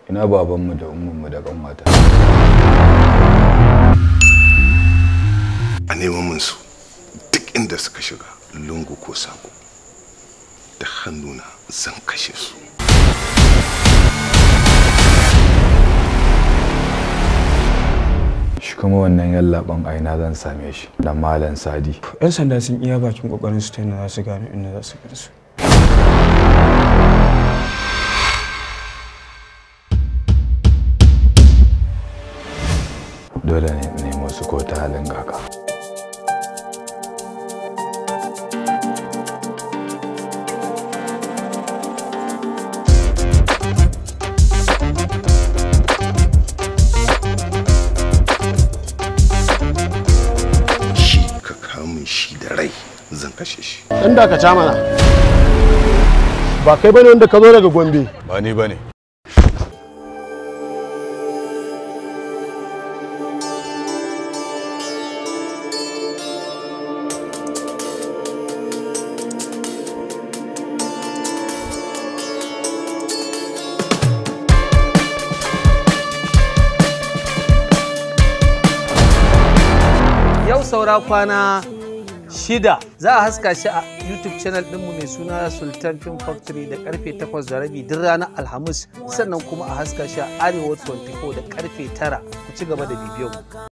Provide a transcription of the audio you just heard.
ina babanmu da ummanmu da kanwata a neman min su duk inda suka shiga lungu ko sako da hannuna zan kashe su shi kuma wannan yallaban aina zan same shi da malam sadi 'yan sanda sun iya bakin kokarin su ta yadda za su gano inda za su kai su dole ne in nemo su ko ta halin kaka shi ka kamun shi da rai zan kashe shi Dan dakata mana. Ba kai bane wanda ka zo daga Gombe. ba ni bane yau saura kwana shida za a haska shi a youtube channel ɗinmu mai suna sultan film factory da karfe 8 da rabi duk ranar alhamis sannan kuma a haska shi a arewa 24 da karfe 9 ku ci gaba da bibiyan mu